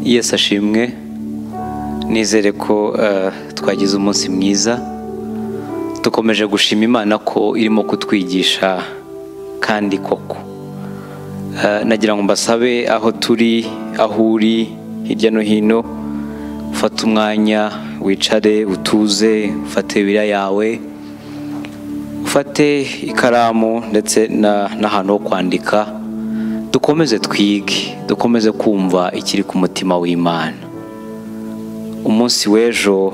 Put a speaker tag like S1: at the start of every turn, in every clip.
S1: yesu ashimwe nizere ko eh, twagize umunsi mwiza dukomeje gushima imana ko irimo kutwigisha kandi koko Eh, nagira ngo mbasabe aho turi aho uri hirya no hino ufate umwanya wicare utuze ufate bibiliya yawe ufate ikaramu ndetse na- n'ahantu ho kwandika dukomeze twige dukomeze kumva ikiri ku mutima w'imana umunsi w'ejo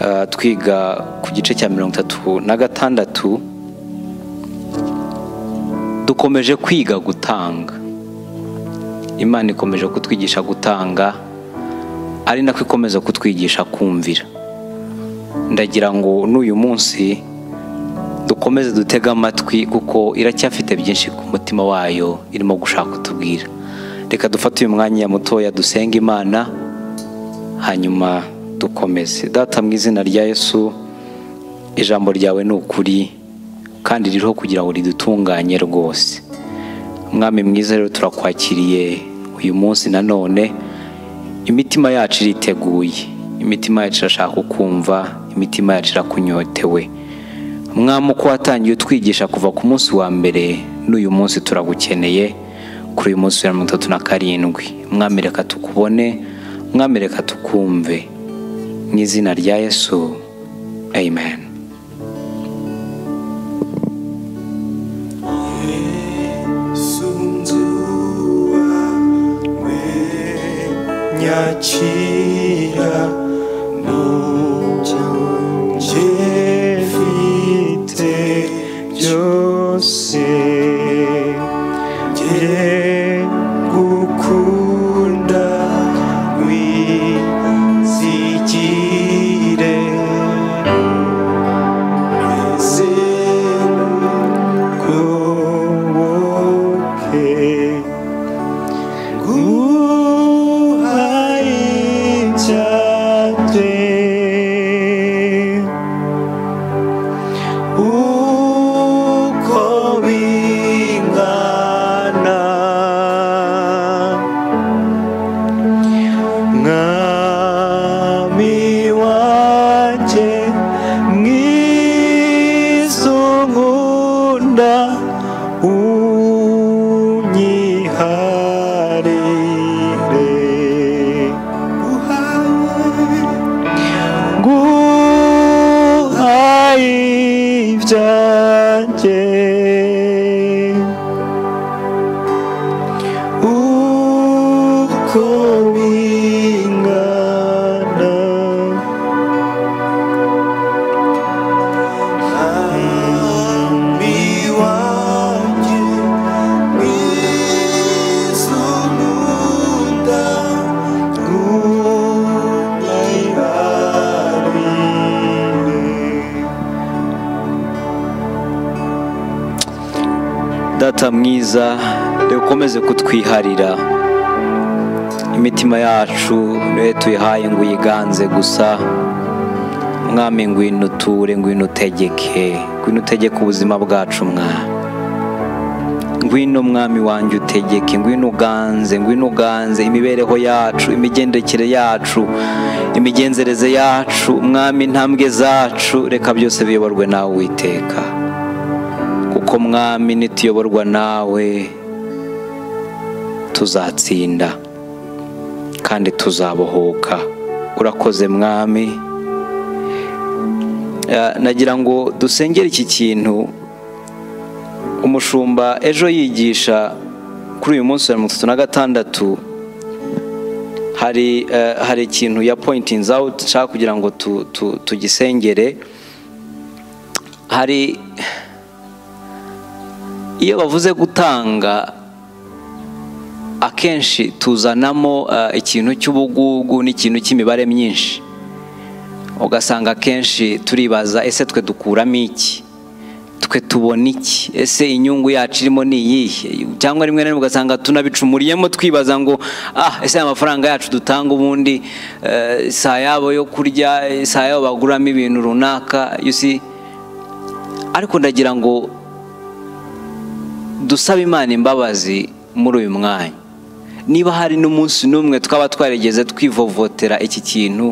S1: eh, twiga ku gice cya mirongo itatu na gatandatu dukomeje kwiga gutanga imana ikomeje kutwigisha gutanga ari nako ikomeza kutwigisha kumvira ndagira ngo n'uyu munsi dukomeze dutege amatwi kuko iracyafite byinshi ku mutima wayo irimo gushaka kutubwira reka dufate uyu mwanya mutoya dusenge imana hanyuma dukomeze data mu izina rya yesu ijambo ryawe ni ukuri kandi ririho kugira ngo ridutunganye rwose umwami mwiza rero turakwakiriye uyu munsi nanone imitima yacu iriteguye imitima yacu irashaka kumva imitima yacu irakunyotewe mwami uko watangiye utwigisha kuva ku munsi wa mbere n'uyu munsi turagukeneye kuri uyu munsi wa mirongo itatu na karindwi mwami reka tukubone mwami reka tukumve mu izina rya yesu amen
S2: nyakira nujye mfite byose jye gukunda wizigire Okay. unyiharire guhaye ibyanjye uko bingana mwami wanjye
S1: data mwiza reka ukomeze kutwiharira imitima yacu niwe tuyihaye ngo uyiganze gusa mwami ngwino uture ngwino utegeke ngwino utegeke ubuzima bwacu mwami ngwino mwami wanjye utegeke ngwino uganze ngwino uganze imibereho yacu imigendekere yacu imigenzereze yacu mwami intambwe zacu reka byose biyoborwe nawe witeka kuko mwami nituyoborwa nawe tuzatsinda kandi tuzabohoka urakoze mwami Eh, nagira ngo dusengere iki kintu umushumba ejo yigisha kuri uyu munsi wa mirongo itatu na gatandatu hari eh, hari ikintu ya pointing out nshaka kugira ngo tu- tu- tugisengere hari iyo bavuze gutanga akenshi tuzanamo eh, ikintu cy'ubugugu n'ikintu cy'imibare myinshi ugasanga akenshi turibaza ese twe dukuramo iki twe tubona iki ese inyungu yacu irimo ni iyihe cyangwa rimwe na rimwe ugasanga tunabicumuriyemo twibaza ngo ah ese aya mafaranga yacu dutanga ubundi eh, si ayabo yo kurya eh, si ayabo baguramo ibintu runaka you see ariko ndagira ngo dusabe imana imbabazi muri uyu mwanya niba hari n'umunsi n'umwe twaba twarigeze twivovotera iki kintu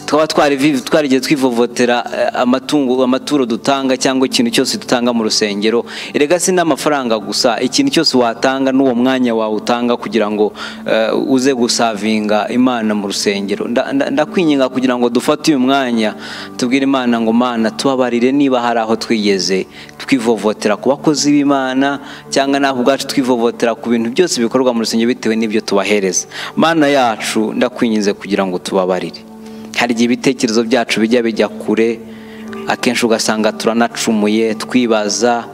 S1: twaba twarivi- twarigeze twivovotera eh, amatungo amaturo dutanga cyangwa ikintu cyose dutanga mu rusengero erega si n'amafaranga gusa ikintu cyose watanga n'uwo mwanya wawe utanga kugira ngo eh, uze gusavinga imana mu rusengero Nda- nda- ndakwinginga kugira ngo dufate uyu mwanya tubwire imana ngo mana tubabarire niba hari aho twigeze twivovotera ku bakozi b'imana cyangwa nawe ubwacu twivovotera ku bintu byose bikorwa mu rusengero bitewe n'ibyo tubahereza mana yacu ndakwinginze kugira ngo tubabarire hari igihe ibitekerezo byacu bijya bijya kure akenshi ugasanga turanacumuye twibaza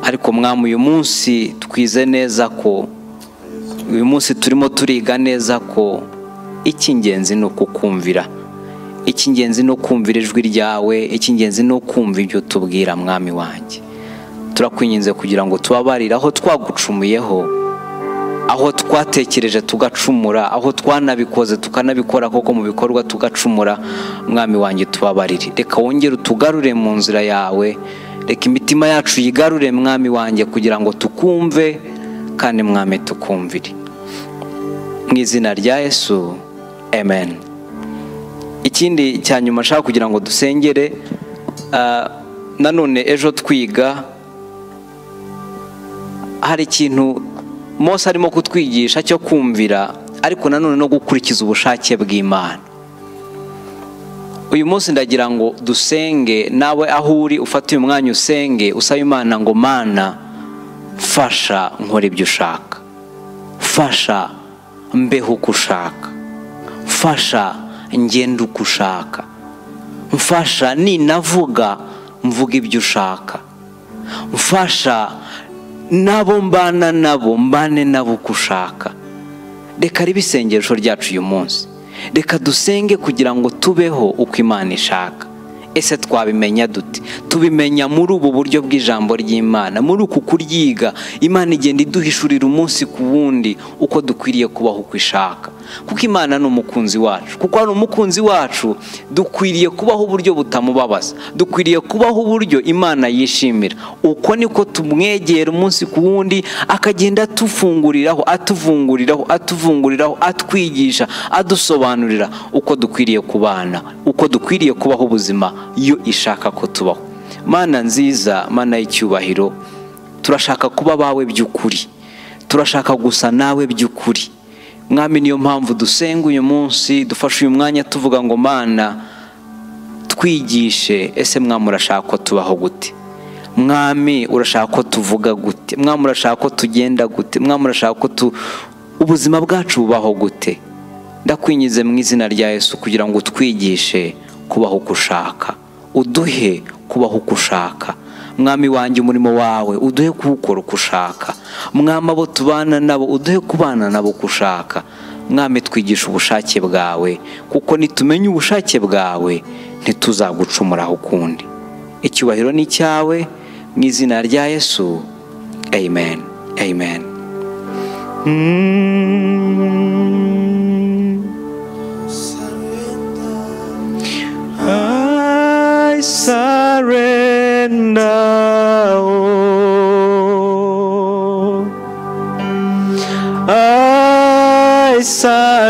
S1: ariko mwami uyu munsi twize neza ko uyu munsi turimo turiga neza ko icy'ingenzi ni ukukumvira icy'ingenzi ni ukumvira ijwi ryawe icy'ingenzi ni ukumva ibyo tubwira mwami wanjye turakwinginze kugira ngo tubabarire aho twagucumuyeho aho twatekereje tugacumura aho twanabikoze tukanabikora koko mu bikorwa tugacumura mwami wanjye tubabarire reka wongere utugarure mu nzira yawe reka imitima yacu yigarure mwami wanjye kugira ngo tukumve kandi mwami tukumvire mu izina rya yesu amen ikindi cya nyuma nshaka kugira ngo dusengere ah, nanone ejo twiga hari ikintu Mose arimo kutwigisha cyo kumvira ariko nanone no gukurikiza ubushake bw'Imana uyu munsi ndagira ngo dusenge nawe aho uri ufate uyu mwanya usenge usaba imana ngo mana fasha nkora ibyo ushaka fasha mbeho uko ushaka fasha ngende uko ushaka mfasha ninavuga mvuga ibyo ushaka mfasha nabo mbana nabo mbane nabo uko ushaka reka ribe isengesho ryacu uyu munsi reka dusenge kugira ngo tubeho uko imana ishaka ese twabimenya dute tubimenya muri ubu buryo bw'ijambo ry'imana muri uku kuryiga imana igenda iduhishurira umunsi ku wundi uko dukwiriye kubaho uko ishaka kuko imana ni umukunzi wacu kuko ari umukunzi wacu dukwiriye kubaho uburyo butamubabaza dukwiriye kubaho uburyo imana yishimira uko niko tumwegera umunsi ku wundi akagenda atufunguriraho atuvunguriraho atuvunguriraho atwigisha adusobanurira uko dukwiriye kubana uko dukwiriye kubaho ubuzima iyo ishaka ko tubaho mana nziza mana y'icyubahiro turashaka kuba abawe by'ukuri turashaka gusa nawe by'ukuri mwami niyo mpamvu dusenga uyu munsi dufashe uyu mwanya tuvuga ngo mana twigishe ese mwami urashaka ko tubaho gute mwami urashaka ko tuvuga gute mwami urashaka ko tugenda gute mwami urashaka ko tu ubuzima bwacu bubaho gute ndakwingize mu izina rya yesu kugira ngo utwigishe kubaho uko ushaka uduhe kubaho uko ushaka mwami wanjye umurimo wawe uduhe kuwukora uko ushaka mwami abo tubana nabo uduhe kubana nabo uko ushaka mwami twigisha ubushake bwawe kuko nitumenya ubushake bwawe ntituzagucumuraho ukundi icyubahiro ni icyawe mu izina rya yesu amen amen
S2: I surrender all. I surrender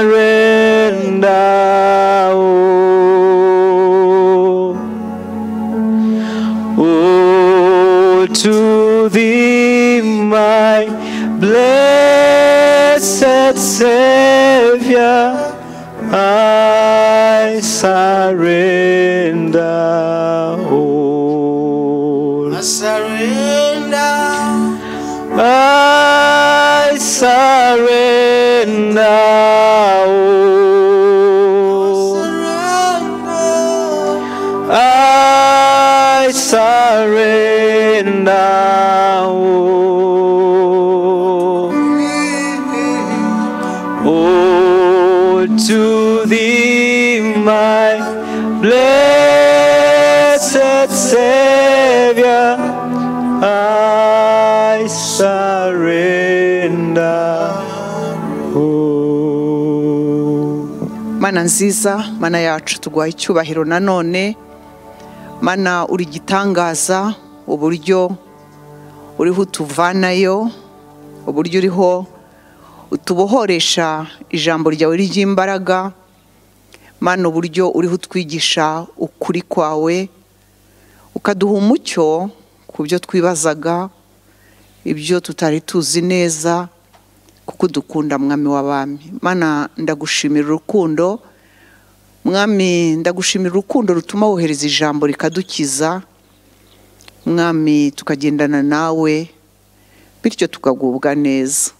S2: all. Oh, to thee, my blessed Savior, I surrender. all.
S3: I surrender.
S2: I surrender. all.
S3: Surrender.
S2: I surrender. all. Oh, to thee, my blessed Savior, I surrender. all.
S3: mana nziza mana yacu tuguha icyubahiro nanone mana uri igitangaza uburyo uriho utuvanayo uburyo uriho utubohoresha ijambo ryawe ry'imbaraga mana uburyo uriho utwigisha ukuri kwawe ukaduha umucyo ku byo twibazaga ibyo tutari tuzi neza kuko udukunda mwami w'abami mana ndagushimira urukundo mwami ndagushimira urukundo rutuma wohereza ijambo rikadukiza mwami tukagendana nawe bityo tukagubwa neza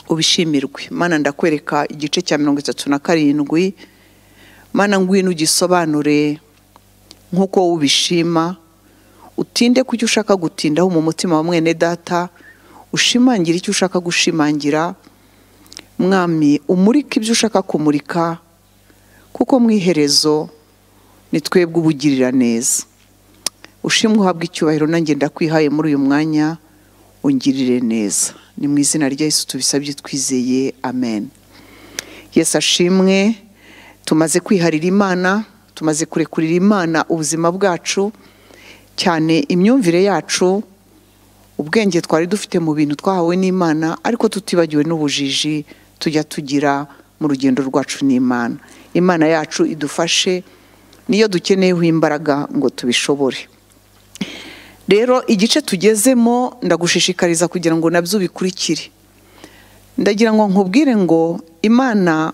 S3: ubishimirwe mana ndakwereka igice cya mirongo itatu na karindwi mana ngwino ugisobanure nk'uko wowe ubishima utinde ku cyo ushaka gutindaho mu mutima wa mwene data ushimangire icyo ushaka gushimangira mwami umurike ibyo ushaka kumurika kuko mu iherezo ni twebwe ubugirira neza ushimwe uhabwa icyubahiro nanjye ndakwihaye muri uyu mwanya ungirire neza ni mu izina rya Yesu tubisabye twizeye amen Yesu ashimwe tumaze kwiharira imana tumaze kurekurira imana ubuzima bwacu cyane imyumvire yacu ubwenge twari dufite mu bintu twahawe n'imana ariko tutibagiwe n'ubujiji tujya tugira mu rugendo rwacu n'imana imana yacu idufashe niyo dukeneyeho imbaraga ngo tubishobore rero igice tugezemo ndagushishikariza kugira ngo nabyo ubikurikire ndagira ngo nkubwire ngo imana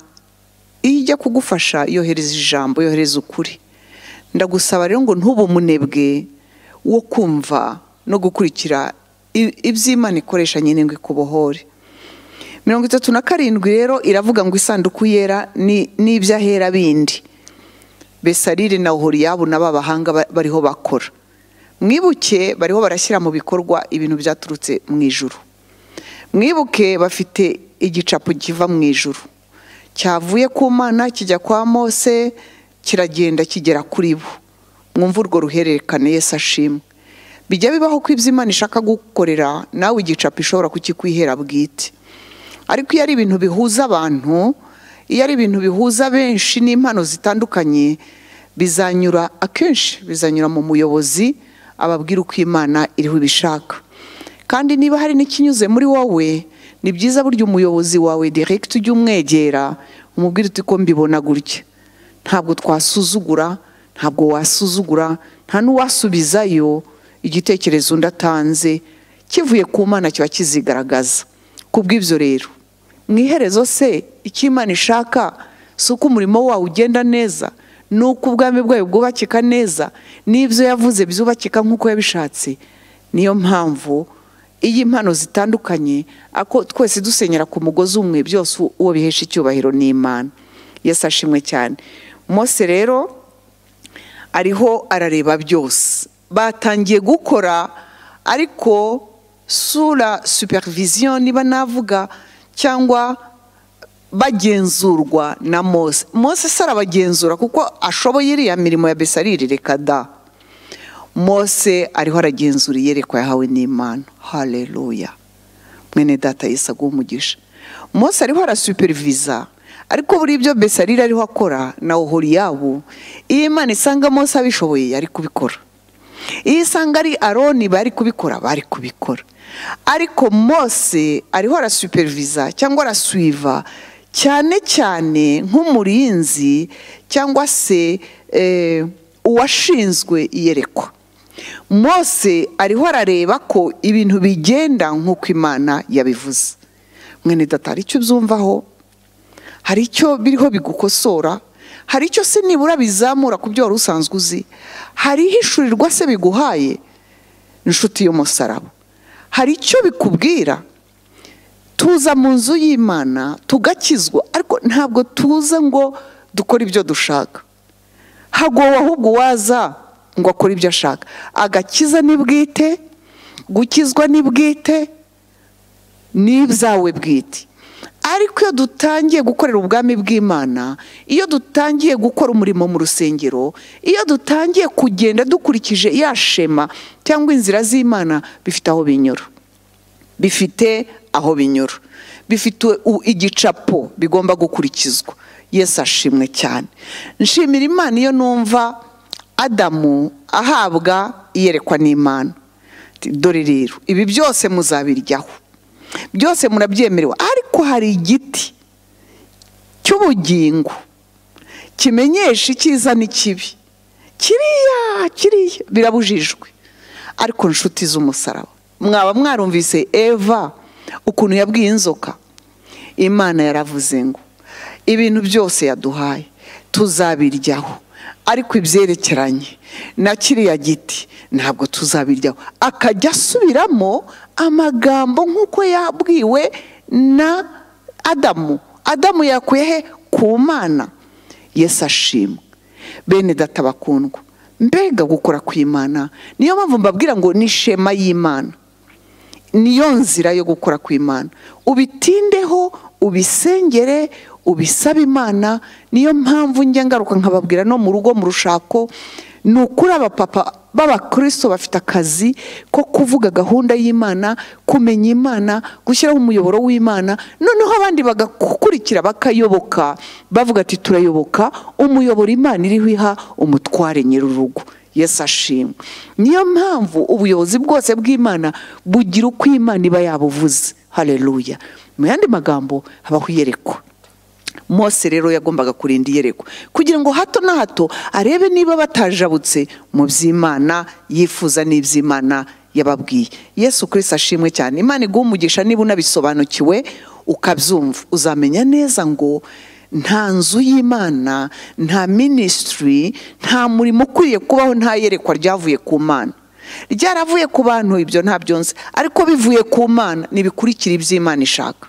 S3: iyo ijya kugufasha yohereza ijambo yohereza ukuri ndagusaba rero ngo ntube umunebwe wo kumva no gukurikira i- ibyo imana ikoresha nyine ngo ikubohore mirongo itatu na karindwi rero iravuga ngo isanduku yera ni- n'iby'ahera bindi besarire na ohoriyabu n'aba bahanga ba- bariho bakora mwibuke bariho barashyira mu bikorwa ibintu byaturutse mu ijuru mwibuke bafite igicapo kiva mu ijuru cyavuye ku mana kijya kwa mose kiragenda kigera kuri bo mwumva urwo ruhererekane Yesu ashimwe bijya bibaho ko ibyo imana ishaka gukorera nawe igicapo ishobora kukikwihera bwite ariko iyo ari ibintu bihuza abantu iyo ari ibintu bihuza benshi n'impano zitandukanye bizanyura akenshi bizanyura mu muyobozi ababwira uko imana iriho ibishaka kandi niba hari n'ikinyuze muri wowe ni byiza burya umuyobozi wawe direct ujya umwegera umubwira uti ko mbibona gutya ntabwo twasuzugura ntabwo wasuzugura nta n'uwasubizayo igitekerezo undi atanze kivuye ku mana kiba kizigaragaza ku bw'ibyo rero mu iherezo se icyo imana ishaka si uko umurimo wawe ugenda neza ni uko ubwami bwayo bwubakika neza n'ibyo yavuze byubakika nk'uko yabishatse niyo mpamvu iyo impano zitandukanye ako twese dusenyera ku mugozi umwe byose uwo bihesha icyubahiro ni imana Yesu ashimwe cyane mose rero ariho arareba byose batangiye gukora ariko sura supervision niba navuga cyangwa bagenzurwa na mose mose se arabagenzura kuko ashoboye iriya mirimo ya besarire reka da mose ariho aragenzura iyerekwa yahawe n'imana haleluya mwene data Yesu aguhe umugisha mose ariho arasuperiviza ariko buri ibyo besarire ariho akora na ohoriyabu iyo imana isanga mose abishoboye yari kubikora iyo isanga ari aroni bari kubikora bari kubikora ariko mose ariho arasuperiviza cyangwa arasuiva cyane cyane nk'umurinzi cyangwa se eh, uwashinzwe iyerekwa mose ariho arareba ko ibintu bigenda nk'uko imana yabivuze mwene data hari icyo ubyumvaho hari icyo biriho bigukosora hari icyo se nibura bizamura ku byo wari usanzwe uzi hari ihishurirwa se biguhaye inshuti y'umusaraba hari icyo bikubwira tuza mu nzu y'imana tugakizwa ariko ntabwo tuza ngo dukore ibyo dushaka hagowe ahubwo uwaza ngo akore ibyo ashaka agakiza ni bwite gukizwa ni bwite n'ibyawe bwite ariko iyo dutangiye gukorera ubwami bw'imana iyo dutangiye gukora umurimo mu rusengero iyo dutangiye kugenda dukurikije ya shema cyangwa inzira z'imana bifite aho binyura bifite aho binyura bifite u- igicapo bigomba gukurikizwa yesu ashimwe cyane nshimira imana iyo numva adamu ahabwa iyerekwa n'imana Ati, dore rero ibi byose muzabiryaho byose murabyemerewe ariko ko hari igiti cy'ubugingo kimenyesha icyiza n'ikibi kiriya kiriya birabujijwe ariko nshuti z'umusaraba mwaba mwarumvise eva ukuntu yabwiye inzoka imana yaravuze ngo ibintu byose yaduhaye tuzabiryaho ariko ibyerekeranye na kiriya giti ntabwo tuzabiryaho akajya asubiramo amagambo nk'uko yabwiwe na adamu adamu yakuye he ku mana yesu ashimwe bene data bakundwa mbega gukora kw'imana niyo mpamvu mbabwira ngo ni ishema y'imana niyo nzira yo gukora kw'imana ubitindeho ubisengere ubisabe imana niyo mpamvu njya ngaruka nkababwira no mu rugo mu rushako ni ukuri abapapa b'abakristo bafite akazi ko kuvuga gahunda y'imana kumenya imana gushyiraho umuyoboro w'imana noneho abandi bagakurikira bakayoboka bavuga ati turayoboka umuyoboro imana iriho iha umutware nyir'urugo Yesu ashimwe niyo mpamvu ubuyobozi bwose bw'imana bugira uko imana iba yabuvuze hareruya mu yandi magambo habaho iyerekwa mose rero yagombaga kurinda iyerekwa kugira ngo hato na hato arebe niba batajabutse mu by'imana yifuza n'iby'imana yababwiye yesu kirisi ashimwe cyane imana iguha umugisha niba unabisobanukiwe ukabyumva uzamenya neza ngo nta nzu y'imana nta minisitiri nta murimo ukwiye kubaho nta yerekwa ryavuye ku mana ryaravuye ku bantu ibyo ntabyo nzi ariko bivuye ku mana ntibikurikire iby'imana ishaka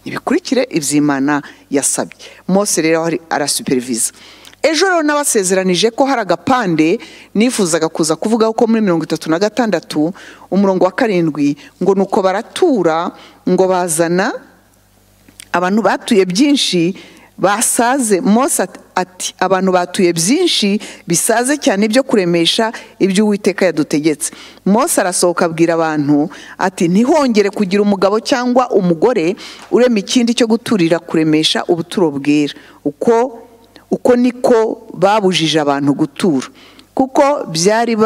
S3: ntibikurikire iby'imana yasabye mose rero arasuperiviza ejo rero nabasezeranije ko hari agapande nifuzaga kuza kuvugaho ko muri mirongo itatu na gatandatu umurongo wa karindwi ngo ni uko baratura ngo bazana abantu batuye byinshi basaze mose ati abantu batuye byinshi bisaze cyane ibyo kuremesha ibyo uwiteka yadutegetse mose arasohoka abwira abantu ati ntihongere kugira umugabo cyangwa umugore urema ikindi cyo guturira kuremesha ubuturo bwera uko uko niko babujije abantu gutura kuko byari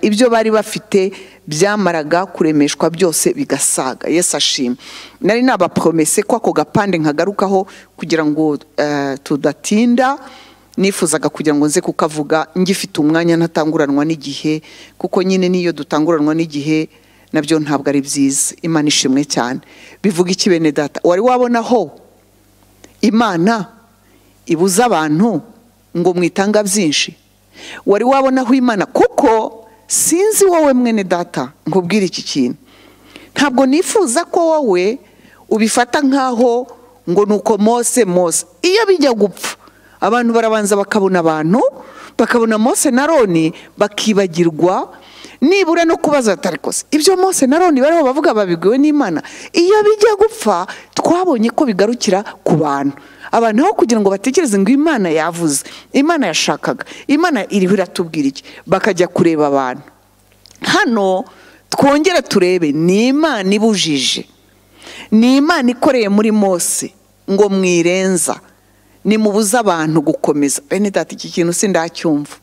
S3: ibyo bari bafite byamaraga kuremeshwa byose bigasaga yesu ashima nari nabapromese ko ako gapande nkagarukaho kugira ngo tudatinda nifuzaga kugira ngo nze kukavuga ngifite umwanya ntatanguranwa n'igihe kuko nyine n'iyo dutanguranwa n'igihe nabyo ntabwo ari byiza imana ishimwe cyane bivuga iki bene data wari wabonaho imana ibuze abantu ngo mwitanga byinshi wari wabonaho imana kuko sinzi wowe mwene data nkubwire iki kintu ntabwo nifuza ko wowe ubifata nkaho ngo ni uko mose mose iyo bijya gupfa abantu barabanza bakabona abantu bakabona mose na roni bakibagirwa nibura no kubaza atarikoze ibyo mose na roni bariho bavuga babibwiwe n'imana iyo bijya gupfa twabonye ko bigarukira ku bantu abantu aho kugira ngo batekereze ngo imana yavuze imana yashakaga imana iriho iratubwira iki bakajya kureba abantu hano twongere turebe ni imana ibujije ni imana ikoreye muri mose ngo mwirenza nimubuze abantu gukomeza bene data iki kintu sindacyumva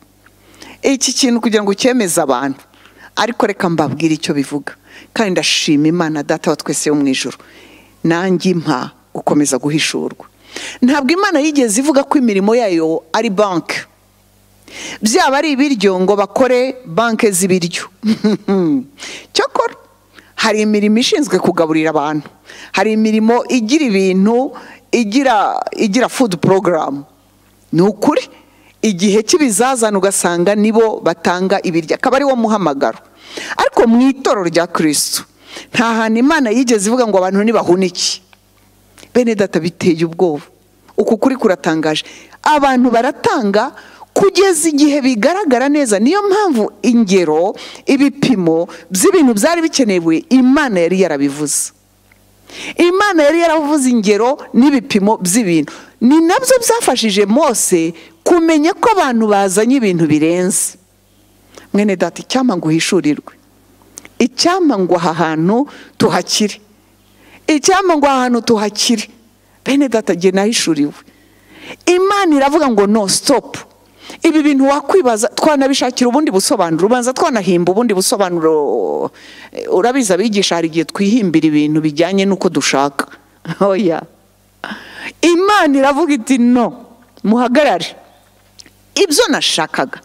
S3: iki kintu kugira ngo cyemeze abantu ariko reka mbabwire icyo bivuga kandi ndashima imana data wa twese yo mu ijoro nanjye impa gukomeza guhishurwa ntabwo imana yigeze ivuga ko imirimo yayo ari banki byaba ari ibiryo ngo bakore banki z'ibiryo cyokora hari imirimo ishinzwe kugaburira abantu hari imirimo igira ibintu igira fudu porogaramu ni ukuri igihe cy'ibizazane ugasanga nibo batanga ibiryo akaba ari wo muhamagaro ariko mu itorero rya kirisitu nta hantu imana yigeze ivuga ngo abantu ntibahunike bene data biteye ubwoba uku kuri kuratangaje abantu baratanga kugeza igihe bigaragara neza niyo mpamvu ingero ibipimo by'ibintu byari bikenewe imana yari yarabivuze imana yari yaravuze ingero n'ibipimo by'ibintu ni nabyo byafashije mose kumenya ko abantu bazanye ibintu birenze mwene data icyampa ngo uhishurirwe icyampa ngo aha hantu tuhakire icyampa ngo ahantu tuhakire bene data jye nahishuriwe imana iravuga ngo no sitopu ibi bintu wakwibaza twanabishakira ubundi busobanuro ubanza twanahimba ubundi busobanuro urabizi abigisha hari igihe twihimbira ibintu bijyanye n'uko dushaka oya imana iravuga iti no muhagarare ibyo nashakaga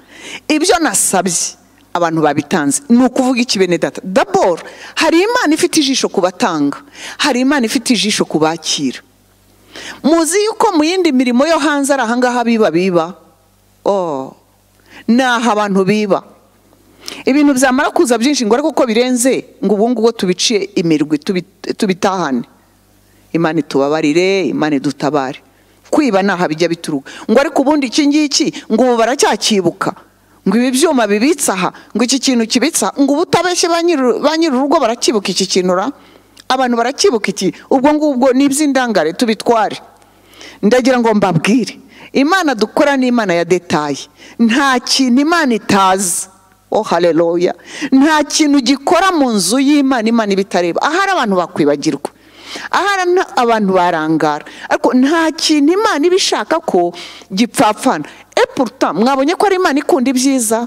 S3: ibyo nasabye abantu babitanze ni ukuvuga iki bene data daboro hari imana ifite ijisho ku batanga hari imana ifite ijisho ku bakira muzi yuko mu yindi mirimo yo hanze ari ahangaha biba biba oh ni aha abantu biba ibintu byamara kuza byinshi ngo ariko uko birenze ngo ubu ngubu tubiciye imirwi tubi- tubitahane imana itubabarire imana idutabare kwiba ni aha bijya bituruka ngo ariko ubundi iki ngiki ngo ubu baracyakibuka ngo ibi byuma bibitse aha ngo iki kintu kibitse aha ngo ubu utabeshye ba nyiri- ba nyir'urugo barakibuka iki kintu ra abantu barakibuka iki ubwo ngubwo ni iby'indangare tubitware ndagira ngo mbabwire imana dukora ni imana ya detaye nta kintu imana itazi oh haleluya nta kintu gikora mu nzu y'imana imana ibitareba ahari abantu bakwibagirwa ahari nta- abantu barangara ariko nta kintu imana iba ishaka ko gipfapfana epuruta mwabonye ko ari imana ikunda ibyiza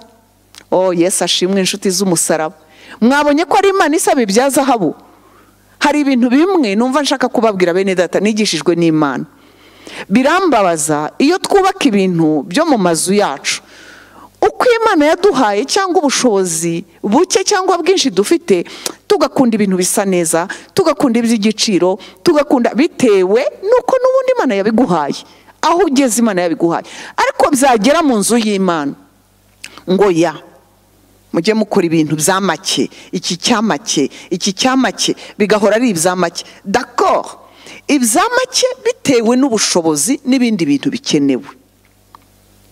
S3: oh yesu ashimwe inshuti z'umusaraba mwabonye ko ari imana isaba ibya zahabu hari ibintu bimwe numva nshaka kubabwira bene data nigishijwe n'imana birambabaza iyo twubaka ibintu byo mu mazu yacu uko imana yaduhaye cyangwa ubushobozi buke cyangwa bwinshi dufite tugakunda ibintu bisa neza tugakunda iby'igiciro tugakunda bitewe n'uko n'ubundi imana yabiguhaye aho ugeze imana yabiguhaye ariko byagera mu nzu y'imana ngo ya mujye mukora ibintu bya make iki cyamake iki cyamake bigahora ari ibya make dakoro ibya make bitewe n'ubushobozi n'ibindi bintu bikenewe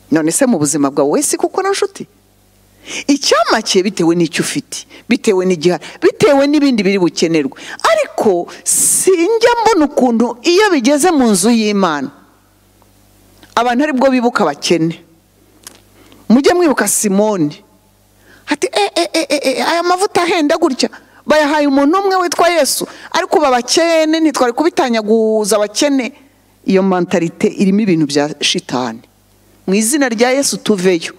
S3: none se mu buzima bwawe wese kuko na nshuti icyamake bitewe n'icyo ufite bitewe n'igihari bitewe n'ibindi biri bukenerwe ariko sinjya mbona ukuntu iyo bigeze mu nzu y'imana abantu aribwo bibuka abakene mujye mwibuka simoni ati e e e e e aya mavuta ahenda gutya bayahaye umuntu umwe witwa yesu ariko ubu abakene ntitwari kubitanyaguza abakene iyo mantarite irimo ibintu bya shitani mu izina rya yesu tuveyo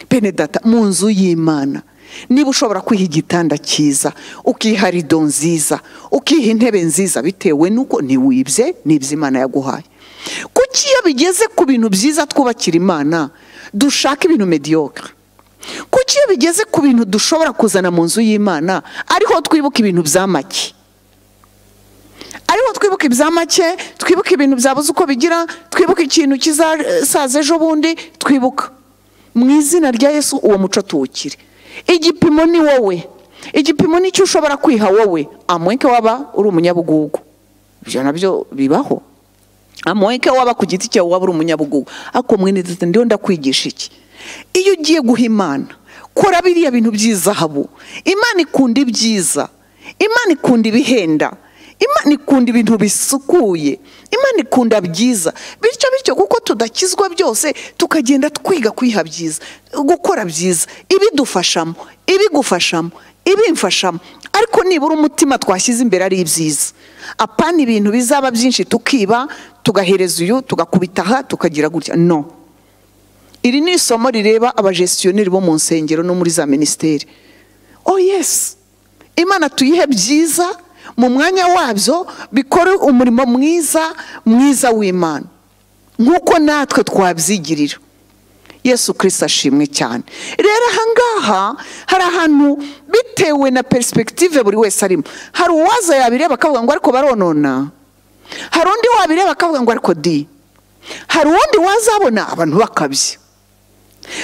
S3: bene data mu nzu y'imana niba ushobora kwiha igitanda cyiza ukiha rido nziza ukiha intebe nziza bitewe n'uko ntiwibye n'ibyo imana yaguhaye kuki iyo bigeze ku bintu byiza twubakira imana dushaka ibintu mediocre kuki iyo bigeze ku bintu dushobora kuzana mu nzu y'imana ariho twibuka ibintu bya make ariho twibuka ibya make twibuka ibintu byabuze uko bigira twibuka ikintu kizasaza ejo bundi twibuka mu izina rya yesu uwo muco tuwukire igipimo ni wowe igipimo ni cyo ushobora kwiha wowe amwenke waba uri umunyabugugu ibyo nabyo bibaho amuweke waba ku giti cyawe waba uri umunyabugugu ariko mwene data ndiho ndakwigisha iki iyo ugiye guha imana kora biriya bintu by'izahabu imana ikunda ibyiza imana ikunda ibihenda imana ikunda ibintu bisukuye imana ikunda byiza bityo bityo kuko tudakizwa byose tukagenda twiga kwiha byiza gukora byiza ibidufashamo ibigufashamo ibimfashamo ariko nibura umutima twashyize imbere ari ibyiza apana ibintu bizaba byinshi tukiba tugahereza uyu tugakubita aha tukagira gutya no iri ni isomo rireba abajesiyoneri bo mu nsengero no muri za minisiteri oh yes imana tuyihe byiza mu mwanya wabyo bikore umurimo mwiza mwiza w'imana nk'uko natwe twabyigirira yesu kirisita ashimwe cyane rero ahangaha hari ahantu bitewe na perisipegitive buri wese arimo hari uwaza yabireba akavuga ngo ariko baronona hari undi wabireba akavuga ngo ariko di hari uwundi wazabona abantu bakabya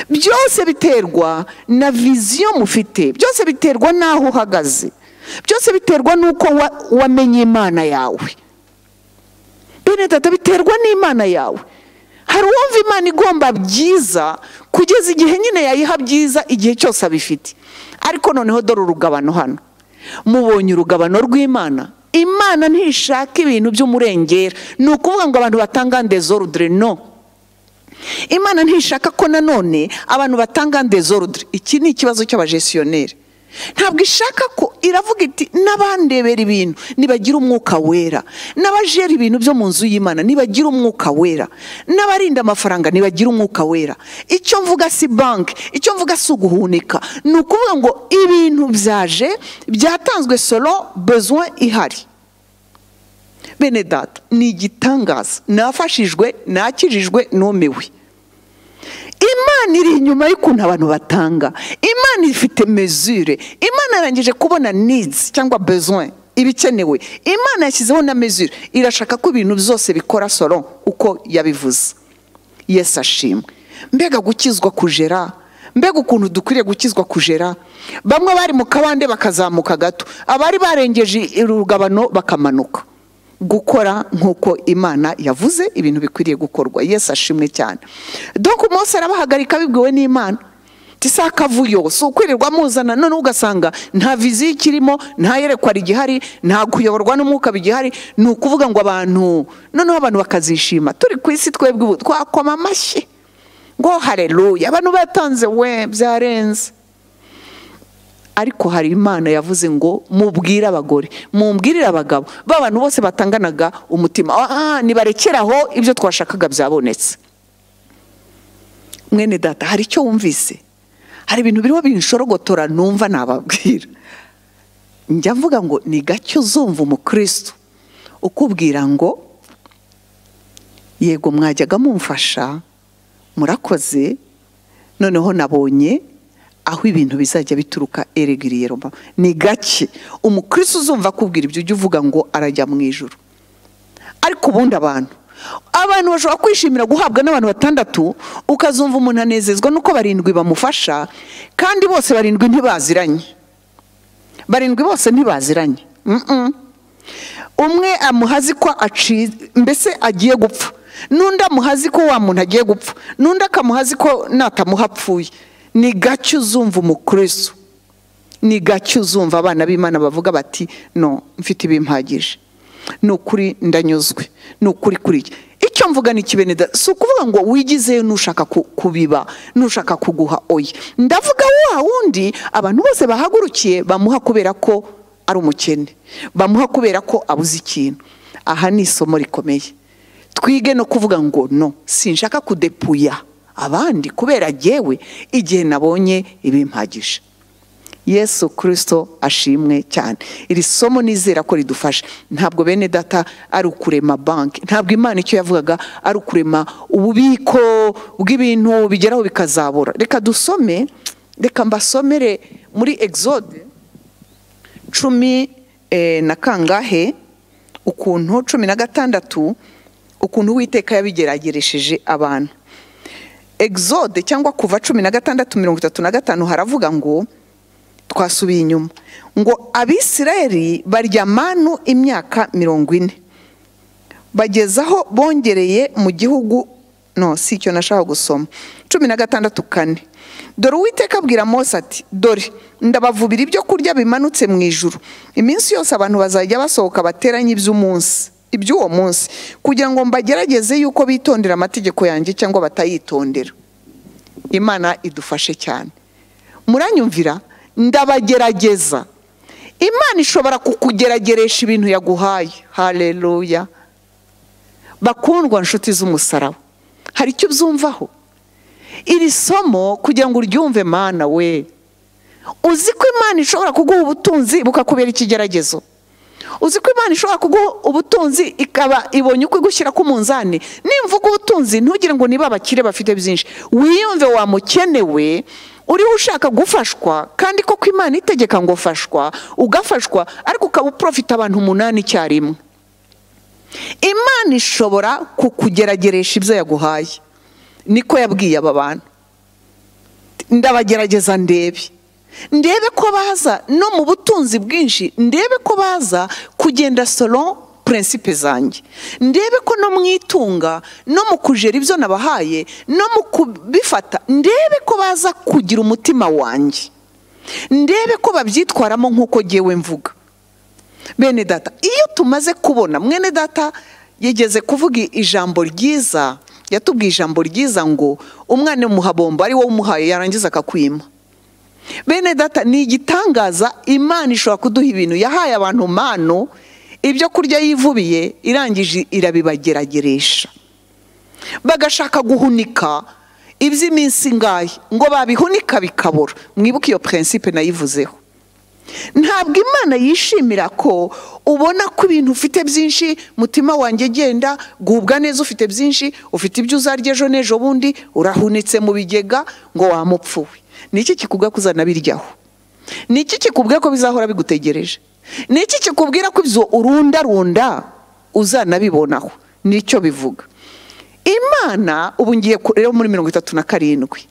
S3: byose biterwa na viziyo mufite byose biterwa n'aho uhagaze byose biterwa n'uko wa- wamenye imana yawe bene data biterwa n'imana yawe hari uwumva imana igomba byiza kugeza igihe nyine yayiha byiza igihe cyose abifite ariko noneho dore urugabano hano mubonye urugabano rw'imana imana ntishaka ibintu by'umurengera ni ukuvuga ngo abantu batanga ndezorudire no imana ntishaka ko nanone abantu batanga ndezorudire iki ni ikibazo cy'abajesiyoneri ntabwo ishaka ko iravuga iti n'abandebera ibintu nibagira umwuka wera n'abajera ibintu byo mu nzu y'imana nibagira umwuka wera n'abarinda amafaranga nibagira umwuka wera icyo mvuga si banki icyo mvuga si uguhunika ni ukuvuga ngo ibintu byaje byatanzwe solo besoin ihari bene data ni igitangaza nafashijwe nakijijwe numiwe imana iri inyuma y'ukuntu abantu batanga imana ifite mezure imana yarangije kubona needs cyangwa besoin ibikenewe imana yashyizeho na mezure irashaka ko ibintu byose bikora soro uko yabivuze yesu ashimwe mbega gukizwa kujera mbega ukuntu dukwiriye gukizwa kujera bamwe bari mu kabande bakazamuka gato abari barengeje urugabano bakamanuka gukora nk'uko imana yavuze ibintu bikwiriye gukorwa yesu ashimwe cyane dore umunsi arabahagarika bibwiwe n'imana tisa akavuyo si ukwirirwa muzana none ugasanga nta viziyo ikirimo nta yerekwa rigihari nta kuyoborwa n'umwuka bigihari ni ukuvuga ngo abantu noneho abantu bakazishima turi ku isi twebwe ubu twakoma amashyi ngo hareruya abantu batanze we byarenze ariko hari imana yavuze ngo mubwire abagore mubwirire abagabo ba bantu bose batanganaga umutima "Ah, nibarekere aho ibyo twashakaga byabonetse mwene data hari icyo wumvise hari ibintu birimo binshorogotora numva nababwira njya mvuga ngo ni gake uzumva umukristo ukubwira ngo yego mwajyaga mumfasha murakoze noneho nabonye aho ibintu bizajya bituruka eregiriye roma ni gake umukristo uzumva akubwira ibyo ujya uvuga ngo arajya mu ijoro ariko ubundi abantu abantu bashobora kwishimira guhabwa n'abantu batandatu ukazumva umuntu anezezwa nuko barindwi bamufasha kandi bose barindwi ntibaziranye barindwi bose ntibaziranye Mm-mm. umwe amuhazi ko aciye mbese agiye gupfa n'undi amuhazi ko wa muntu agiye gupfa n'undi akamuhazi ko natamuha apfuye ni gake uzumva umukristo ni gake uzumva abana b'imana bavuga bati no mfite ibimpagije ni ukuri ndanyuzwe ni ukuri kuri iki icyo mvuga ni ikibeneda si ukuvuga ngo wigizeyo nushaka ku- kubiba nushaka kuguha oya ndavuga wa wundi abantu bose bahagurukiye bamuha kubera ko ari umukene bamuha kubera ko abuze ikintu aha ni isomo rikomeye twige no kuvuga ngo no sinshaka kudepuya abandi kubera jyewe igihe nabonye ibimpagije yesu kirisito ashimwe cyane iri somo nizera ko ridufasha ntabwo bene data ari ukurema banki ntabwo imana icyo yavugaga ari ukurema ububiko bw'ibintu bigeraho bikazabura reka dusome reka mbasomere muri exode cumi eh, na kangahe ukuntu cumi na gatandatu ukuntu uwiteka yabigerageresheje abantu exode cyangwa kuva cumi na gatandatu mirongo itatu na gatanu haravuga ngo twasubiye inyuma ngo abisirayeli barya manu imyaka mirongo ine bageza aho bongereye mu gihugu no si icyo nashaka gusoma cumi na gatandatu kane dore uwiteka abwira mose ati dore ndabavubira ibyo kurya bimanutse mu ijuru iminsi yose abantu bazajya basohoka bateranye iby'umunsi iby'uwo munsi kugira ngo mbagerageze yuko bitondera amategeko yanjye cyangwa batayitondera imana idufashe cyane muranyumvira ndabagerageza imana ishobora kukugerageresha ibintu yaguhaye hareruya bakundwa nshuti z'umusaraba hari icyo ubyumvaho iri somo kugira ngo uryumve mana we uzi ko imana ishobora kuguha ubutunzi bukakubera ikigeragezo uzi ko imana ishobora kuguha ubutunzi ikaba ibonye uko igushyira ku munzani nimvuga ubutunzi ntugire ngo niba abakire bafite byinshi wiyumve wamukenewe uriho ushaka gufashwa kandi koko imana itegeka ngo fashwa ugafashwa ariko ukaba uprofita abantu umunani icyarimwe imana ishobora kukugerageresha ibyo yaguhaye niko yabwiye aba bantu ndabagerageza ndebe ndebe ko baza no mu butunzi bwinshi ndebe ko baza kugenda solo purensipe zanjye ndebe ko no mu itunga no mu kujera ibyo nabahaye no mu kubifata ndebe ko baza kugira umutima wanjye ndebe ko babyitwaramo nk'uko ngewe mvuga bene data iyo tumaze kubona mwene data yigeze kuvuga ijambo ryiza yatubwiye ijambo ryiza ngo umwana w'umuhabombo ari wowe umuhaye yarangiza akakwima bene data ni igitangaza imana ishobora kuduha ibintu yahaye abantu manu ibyo kurya yivubiye irangije irabibagerageresha bagashaka guhunika iby'iminsi ngahe ngo babihunika bikabura mwibuke iyo purensipe nayivuzeho ntabwo imana yishimira ko ubona ko ibintu ufite byinshi mutima wanjye genda gubwa neza ufite byinshi ufite ibyo uzarya ejo n'ejo bundi urahunitse mu bigega ngo wamupfuwe ni iki kikubwira ko uzanabiryaho ni iki kikubwira ko bizahora bigutegereje ni iki kikubwira ko ibyo urundarunda uzanabibonaho nicyo bivuga imana ubu ngiye ku- rero muri mirongo itatu na karindwi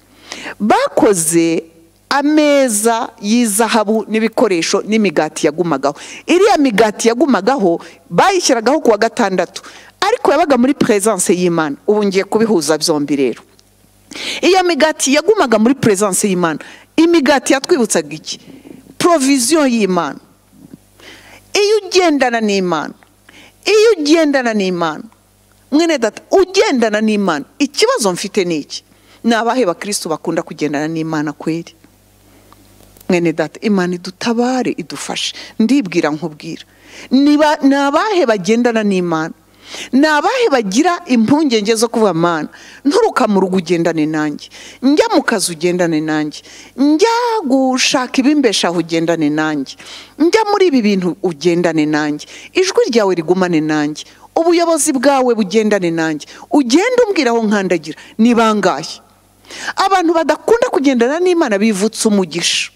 S3: bakoze ameza y'izahabu n'ibikoresho n'imigati yagumagaho iriya migati yagumagaho bayishyiragaho ku wa gatandatu ariko yabaga muri peresanse y'imana ubu ngiye kubihuza byombi rero iyo migati yagumaga muri peresanse y'imana imigati yatwibutsaga iki poroviziyo y'imana iyo ugendana n'imana iyo ugendana n'imana mwene data ugendana n'imana ikibazo mfite ni iki ni abahe bakirisitu bakunda kugendana n'imana kweri mwene data imana idutabare idufashe ndibwira nkubwira Niba- ni abahe bagendana n'imana ni abahe bagira impungenge zo kuba mana nturuka mu rugo ugendane nanjye njya mu kazi ugendane nanjye njya gushaka ibimbeshaho ugendane nanjye njya muri ibi bintu ugendane nanjye ijwi ryawe rigumane nanjye ubuyobozi bwawe bugendane nanjye ugende umbwira aho nkandagira ni bangahe abantu badakunda kugendana n'imana bivutse umugisha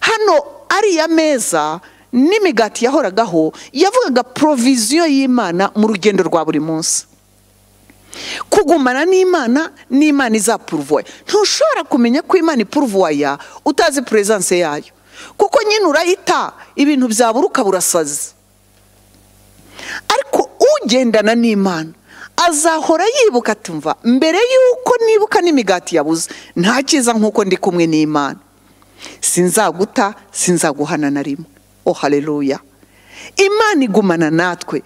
S3: hano ariya meza n'imigati yahoragaho yavugaga poroviziyo y'imana mu rugendo rwa buri munsi kugumana n'imana n'imana izapuruvuwaya ntushobora kumenya ko imana ipuruvuwaya utazi peresanse yayo kuko nyine urayita ibintu byabura ukaba urasaze ariko ugendana n'imana azahora yibuka atumva mbere y'uko nibuka n'imigati yabuze nta cyiza nk'uko ndi kumwe n'imana sinzaguta sinzaguhana na rimwe oh haleluya imana igumana natwe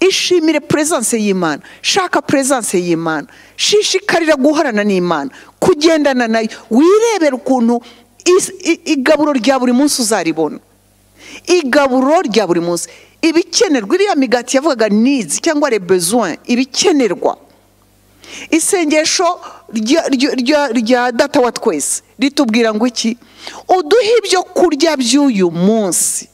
S3: ishimire peresanse y'imana shaka peresanse y'imana shishikarira guhorana n'imana kugendana nayo wirebera ukuntu is- i- igaburo rya buri munsi uzaribona igaburo rya buri munsi ibikenerwa iriya migati yavugaga nizi cyangwa rebezuwe ibikenerwa isengesho rya- rya- rya- rya data wa twese ritubwira ngo iki uduhe ibyo kurya by'uyu munsi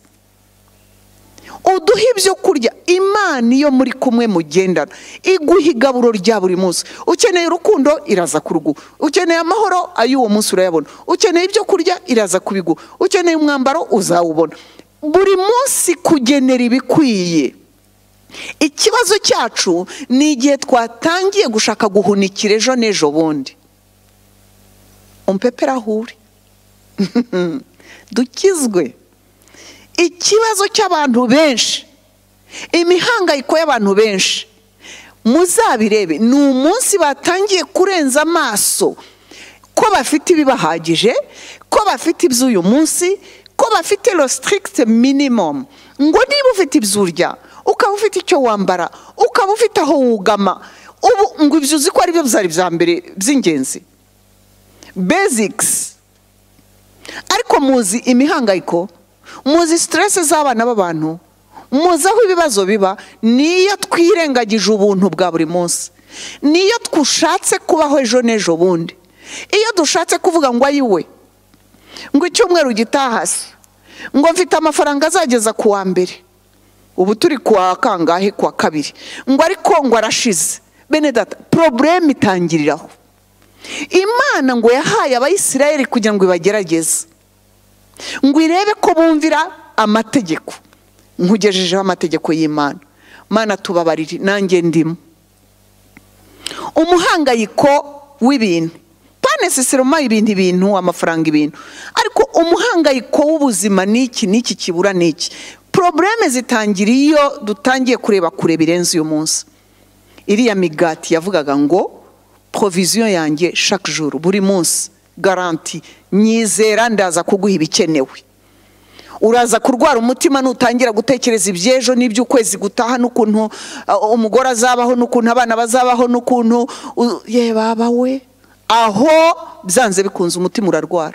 S3: uduhe ibyo kurya imana iyo muri kumwe mugendana iguha igaburo rya buri munsi ukeneye urukundo iraza kuruguha ukeneye amahoro ay'uwo munsi urayabona ukeneye ibyo kurya iraza kubiguha ukeneye umwambaro uzawubona buri munsi kugenera ibikwiye ikibazo cyacu ni igihe twatangiye gushaka guhunikira ejo n'ejo bundi umpepera aho uri dukizwe ikibazo cy'abantu benshi imihangayiko y'abantu benshi muzabirebe ni umunsi batangiye kurenza amaso ko bafite ibibahagije ko bafite iby'uyu munsi ko bafite rositirikite minimamu ngo niba ufite ibyo urya ukaba ufite icyo wambara ukaba ufite aho wugama ubu ngo ibyo uzi ko aribyo byari bya mbere by'ingenzi bezikisi ariko muzi imihangayiko muzi siteresi z'abana b'abantu muzi aho ibibazo biba niyo twirengagije ubuntu bwa buri munsi niyo dushatse kubaho ejo n'ejo bundi iyo dushatse kuvuga ngo ayiwe ngo icyumweru gitaha se ngo mfite amafaranga azageza ku wa mbere ubu turi ku wa kangahe ku wa kabiri ngo ariko ngo arashize bene data poroburemu itangiriraho imana ngo yahaye abayisirayeli kugira ngo ibagerageze ngo irebe ko bumvira amategeko nkugejejeho amategeko y'imana mana tubabarire nanjye ndimo umuhangayiko w'ibintu panesesiroma ibintu ibintu amafaranga ibintu ariko umuhangayiko w'ubuzima ni iki n'iki kibura ni iki porobureme zitangira iyo dutangiye kureba kure birenze uyu munsi iriya migati yavugaga ngo poroviziyo yanjye chaque jour buri munsi garanti nyizera ndaza kuguha ibikenewe uraza kurwara umutima nutangira gutekereza iby'ejo n'iby'ukwezi gutaha n'ukuntu uh, umugore azabaho n'ukuntu abana bazabaho n'ukuntu u- ye baba we aho byanze bikunze umutima urarwara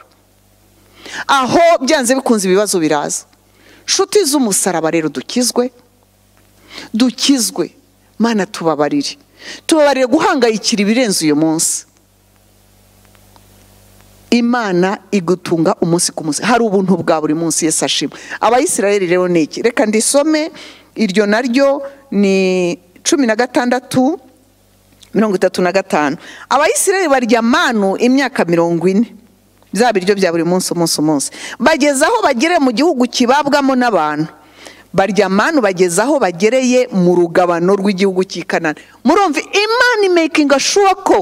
S3: aho byanze bikunze ibibazo biraza nshuti z'umusaraba rero dukizwe dukizwe mana tubabarire tubabarire guhangayikira ibirenze uyu munsi imana igutunga umunsi ku munsi hari ubuntu bwa buri munsi yesi ashima abayisirayeli rero ni iki reka ndisome iryo naryo ni cumi na gatandatu mirongo itatu na gatanu abayisirayeli barya manu imyaka mirongo ine bya biryo bya buri munsi umunsi umunsi bageza aho bagere mu gihugu kibabwamo n'abantu barya manu bageza aho bagereye mu rugabano rw'igihugu cy'ikanana murumva imana imekinga shuwa ko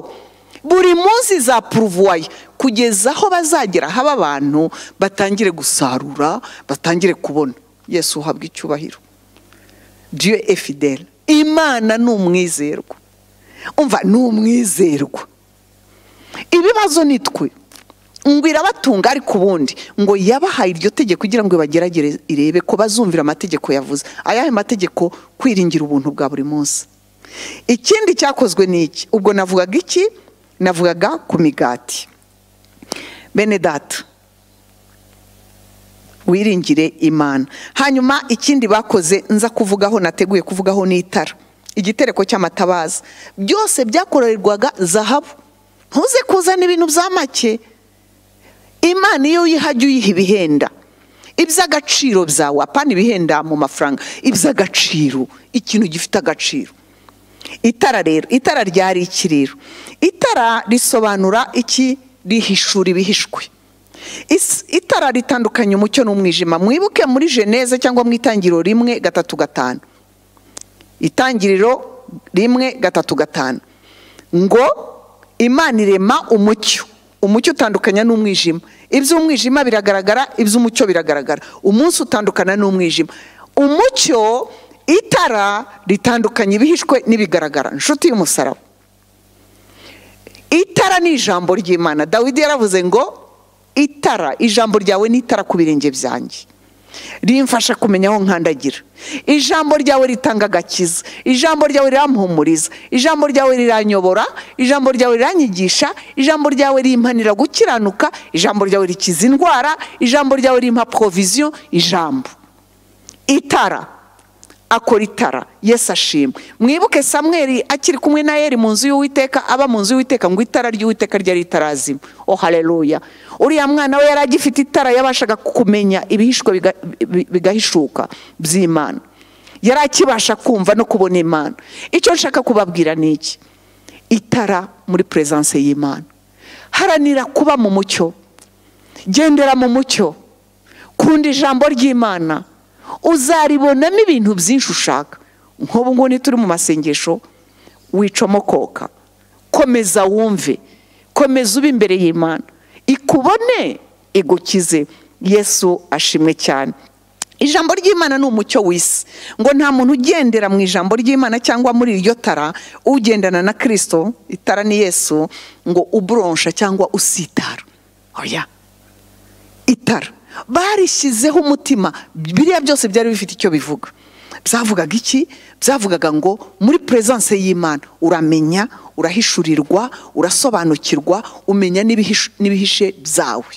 S3: buri munsi za puruvuwaye kugeza aho bazagera haba abantu batangire gusarura batangire kubona yesu uhabwa icyubahiro diyo efideli imana ni umwizerwa umva ni umwizerwa ibibazo ni twe ngo irabatunga ariko ubundi ngo yabahaye iryo tegeko kugira ngo ibageragere irebe ko bazumvira amategeko yavuze ayahe mategeko kwiringira ubuntu bwa buri munsi ikindi cyakozwe ni iki ubwo navugaga iki navugaga ku migati bene data wiringire imana hanyuma ikindi bakoze nza kuvugaho nateguye kuvugaho n'itara igitereko cy'amatabaza byose byakorerwaga zahabu ntuze kuzana ibintu bya make imana iyo uyihajya uyiha ibihenda iby'agaciro byawe apana ibihenda mu mafaranga iby'agaciro ikintu gifite agaciro itara rero itara ryari ikiriro itara risobanura iki rihishura ibihishwe Is- itara ritandukanya umucyo n'umwijima mwibuke muri jeneze cyangwa mu itangiriro rimwe gatatu gatanu itangiriro rimwe gatatu gatanu ngo imana irema umucyo umucyo utandukanya n'umwijima iby'umwijima biragaragara iby'umucyo biragaragara umunsi utandukana n'umwijima umucyo itara ritandukanya ibihishwe n'ibigaragara inshuti y'umusaraba itara ni ijambo ry'imana dawidi yaravuze ngo itara ijambo ryawe ni itara ku birenge byanjye rimfasha kumenya aho nkandagira ijambo ryawe ritanga agakiza ijambo ryawe rirampumuriza ijambo ryawe riranyobora ijambo ryawe riranyigisha ijambo ryawe rimpanira gukiranuka ijambo ryawe rikiza indwara ijambo ryawe rimpa poroviziyo ijambo itara akora itara yesi ashima mwibuke samweri akiri kumwe na eri mu nzu y'uwiteka aba mu nzu y'uwiteka ngo itara ry'uwiteka ryari ritarazima o hareruya uriya mwana we yari agifite itara yabashaga kumenya ibihishwe biga- bi- bigahishuka by'imana yari akibasha kumva no kubona imana icyo nshaka kubabwira ni iki itara muri peresanse y'imana haranira kuba mu mucyo gendera mu mucyo kunda ijambo ry'imana uzaribonamo ibintu byinshi ushaka nk'ubu ngubu ntituri mu masengesho wicomokoka komeza wumve komeza ube imbere y'imana ikubone igukize yesu ashimwe cyane ijambo ry'imana ni umucyo w'isi ngo nta muntu ugendera mu ijambo ry'imana cyangwa muri iryo tara ugendana na kirisito itara ni yesu ngo uburonsha cyangwa usitara oya itara barishyizeho umutima biriya byose byari bifite icyo bivuga byavugaga iki byavugaga ngo muri peresanse y'imana uramenya urahishurirwa urasobanukirwa umenya n'ibihishe- n'ibihishe byawe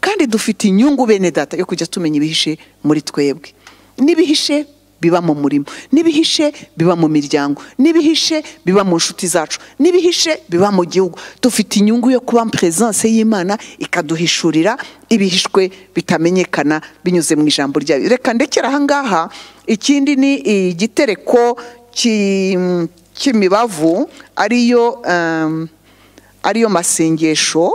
S3: kandi dufite inyungu bene data yo kujya tumenya ibihishe muri twebwe n'ibihishe biba mu murimo n'ibihishe biba mu miryango n'ibihishe biba mu nshuti zacu n'ibihishe biba mu gihugu dufite inyungu yo kuba peresanse y'imana ikaduhishurira ibihishwe bitamenyekana binyuze mu ijambo ryayo reka ndekera ahangaha ikindi ni igitereko ki- cy'imibavu ariyo em, ariyo masengesho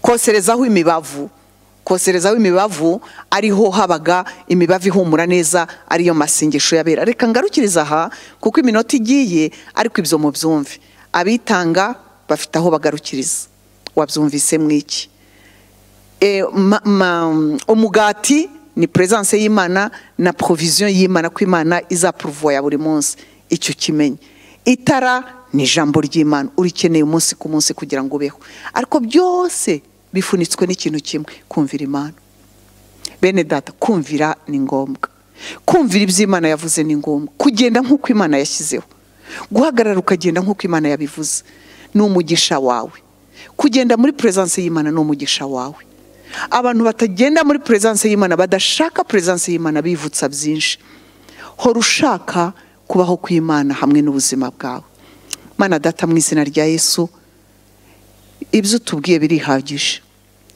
S3: koserezaho imibavu koserezaho imibavu ariho habaga imibavu ihumura neza ariyo masengesho yabera reka ngarukiriza aha kuko iminota igiye ariko ibyo mu byumve abitanga bafite aho bagarukiriza wabyumvise mwiki E, ma- ma- umugati ni peresanse y'imana na poroviziyo y'imana ko imana izapuruvuwa ya buri munsi icyo ukimenye itara ni ijambo ry'imana urikeneye umunsi ku munsi kugira ngo ubeho ariko byose bifunitswe n'ikintu kimwe kumvira imana bene data kumvira ni ngombwa kumvira ibyo imana yavuze ni ngombwa kugenda nk'uko imana yashyizeho guhagarara ukagenda nk'uko imana yabivuze ni umugisha wawe kugenda muri peresanse y'imana ni umugisha wawe abantu batagenda muri peresanse y'imana badashaka peresanse y'imana bivutsa byinshi hora ushaka kubaho kw'imana hamwe n'ubuzima bwawe mana data mu izina rya yesu ibyo utubwiye birihagije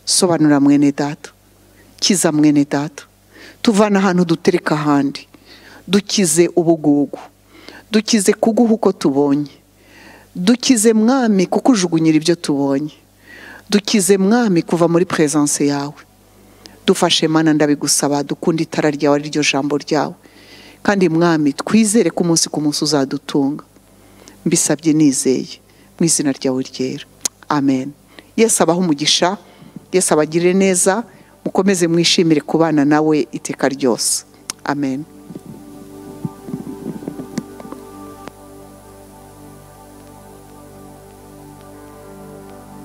S3: sobanura mwene data kiza mwene data tuvana ahantu dutereka ahandi dukize ubugugu dukize kuguha uko tubonye dukize mwami kuko ujugunyira ibyo tubonye dukize mwami kuva muri peresanse yawe dufashe mana ndabigusaba dukunda itara ryawe ari ryo jambo ryawe kandi mwami twizere ko umunsi ku munsi uzadutunga mbisabye nizeye mu izina ryawe ryera amen yesu abaho umugisha yesu abagirire neza mukomeze mwishimire kubana nawe iteka ryose amen